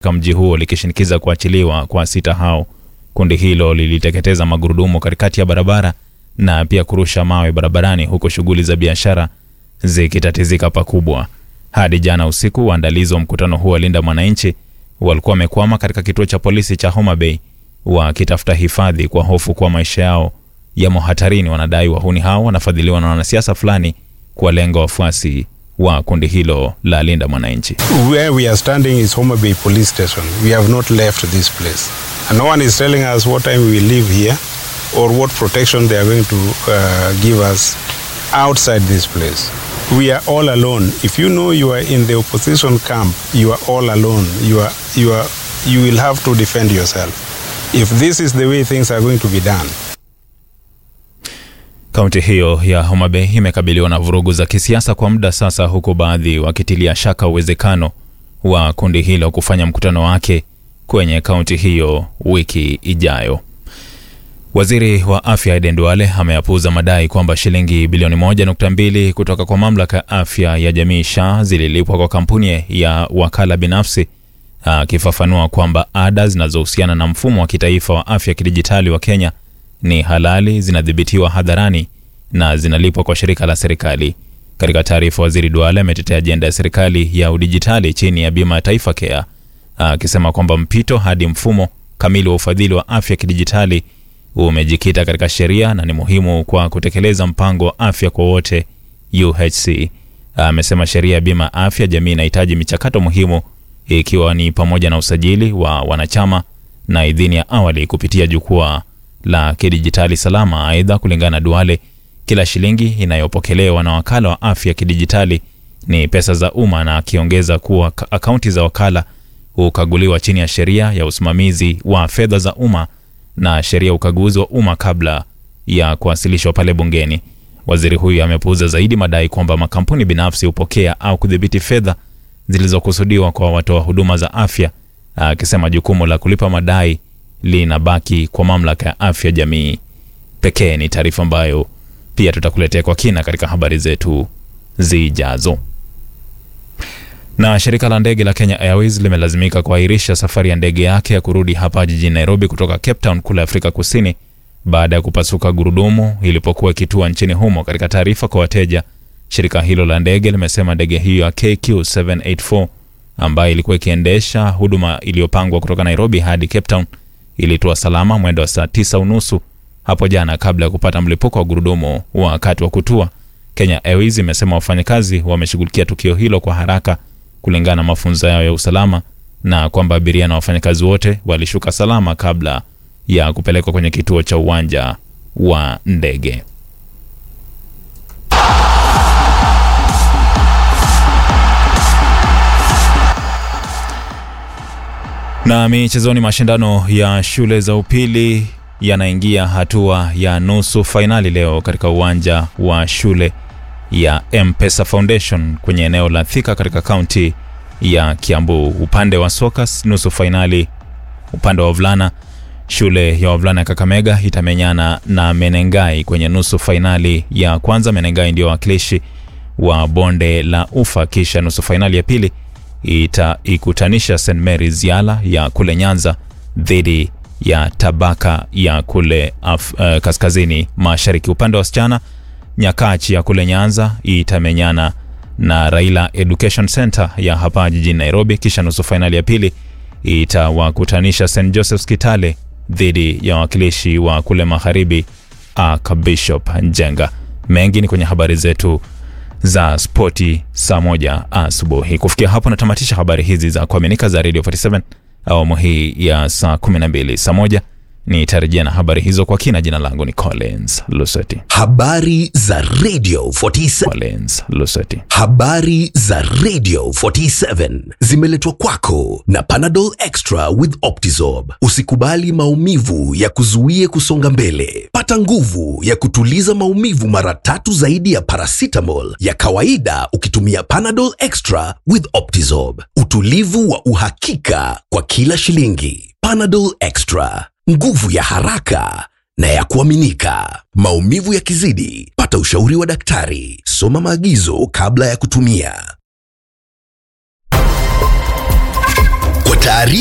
katika mji huo likishinikiza kuachiliwa kwa sita hao. Kundi hilo liliteketeza magurudumu katikati ya barabara na pia kurusha mawe barabarani, huku shughuli za biashara zikitatizika pakubwa. Hadi jana usiku, waandalizi wa mkutano huo wa Linda Mwananchi walikuwa wamekwama katika kituo cha polisi cha Homa Bay wakitafuta hifadhi kwa hofu kuwa maisha yao yamo hatarini. Wanadai wahuni hao wanafadhiliwa na wanasiasa fulani kuwalenga wafuasi wa kundi hilo la Linda Mwananchi. Where we are standing is Homa Bay Police Station. We have not left this place. And no one is telling us what time we will leave here or what protection they are going to uh, give us outside this place. We are all alone. If you know you are in the opposition camp, you are all alone. You are you are you will have to defend yourself. If this is the way things are going to be done. Kaunti hiyo ya Homa Bay imekabiliwa na vurugu za kisiasa kwa muda sasa, huku baadhi wakitilia shaka uwezekano wa kundi hilo kufanya mkutano wake kwenye kaunti hiyo wiki ijayo. Waziri wa afya Aden Duale ameyapuuza madai kwamba shilingi bilioni 1.2 kutoka kwa mamlaka ya afya ya jamii SHA zililipwa kwa kampuni ya wakala binafsi, akifafanua kwamba ada zinazohusiana na mfumo wa kitaifa wa afya kidijitali wa Kenya ni halali, zinadhibitiwa hadharani na zinalipwa kwa shirika la serikali. Katika taarifa, waziri Duale ametetea ajenda ya serikali ya udijitali chini ya bima ya Taifa Care, akisema kwamba mpito hadi mfumo kamili wa ufadhili wa afya kidijitali umejikita katika sheria na ni muhimu kwa kutekeleza mpango wa afya kwa wote UHC. Amesema sheria ya bima ya afya jamii inahitaji michakato muhimu ikiwa ni pamoja na usajili wa wanachama na idhini ya awali kupitia jukwaa la kidijitali salama. Aidha, kulingana na Duale, kila shilingi inayopokelewa na wakala wa afya kidijitali ni pesa za umma, na akiongeza kuwa akaunti za wakala hukaguliwa chini ya sheria ya usimamizi wa fedha za umma na sheria ya ukaguzi wa umma kabla ya kuwasilishwa pale bungeni. Waziri huyu amepuuza zaidi madai kwamba makampuni binafsi hupokea au kudhibiti fedha zilizokusudiwa kwa watoa huduma za afya, akisema jukumu la kulipa madai linabaki kwa mamlaka ya afya jamii pekee. Ni taarifa ambayo pia tutakuletea kwa kina katika habari zetu zijazo. Na shirika la ndege la Kenya Airways limelazimika kuahirisha safari ya ndege yake ya kurudi hapa jijini Nairobi kutoka Cape Town kule Afrika Kusini baada ya kupasuka gurudumu ilipokuwa ikitua nchini humo. Katika taarifa kwa wateja, shirika hilo la ndege limesema ndege hiyo ya KQ784 ambayo ilikuwa ikiendesha huduma iliyopangwa kutoka Nairobi hadi Cape Town ilitua salama mwendo wa saa tisa unusu hapo jana kabla ya kupata mlipuko wa gurudumu wakati wa kutua. Kenya Airways imesema wafanyakazi wameshughulikia tukio hilo kwa haraka kulingana na mafunzo yao ya usalama na kwamba abiria na wafanyakazi wote walishuka salama kabla ya kupelekwa kwenye kituo cha uwanja wa ndege. Na michezoni, mashindano ya shule za upili yanaingia hatua ya nusu fainali leo katika uwanja wa shule ya M-Pesa Foundation kwenye eneo la Thika katika kaunti ya Kiambu. Upande wa soka nusu fainali, upande wa wavulana, shule ya wavulana ya Kakamega itamenyana na Menengai kwenye nusu fainali ya kwanza. Menengai ndio wakilishi wa bonde la Ufa, kisha nusu fainali ya pili itaikutanisha St Mary's Yala ya kule Nyanza dhidi ya Tabaka ya kule af, uh, kaskazini mashariki. Upande wa wasichana Nyakachi ya kule Nyanza itamenyana na Raila Education Center ya hapa jijini Nairobi, kisha nusu fainali ya pili itawakutanisha St Joseph's Kitale dhidi ya wakilishi wa kule magharibi Archbishop Njenga. Mengi ni kwenye habari zetu za spoti saa moja asubuhi. Kufikia hapo natamatisha habari hizi za kuaminika za Radio 47 awamu hii ya saa 12. Saa moja nitarejea na habari hizo kwa kina. Jina langu ni Collins Luseti. Habari za Radio 47. Collins Luseti. Habari za Radio 47 zimeletwa kwako na Panadol Extra with Optizorb. Usikubali maumivu ya kuzuie kusonga mbele. Pata nguvu ya kutuliza maumivu mara tatu zaidi ya paracetamol ya kawaida ukitumia Panadol Extra with Optizorb. Utulivu wa uhakika kwa kila shilingi. Panadol Extra, nguvu ya haraka na ya kuaminika. Maumivu yakizidi, pata ushauri wa daktari. Soma maagizo kabla ya kutumia. Taarifa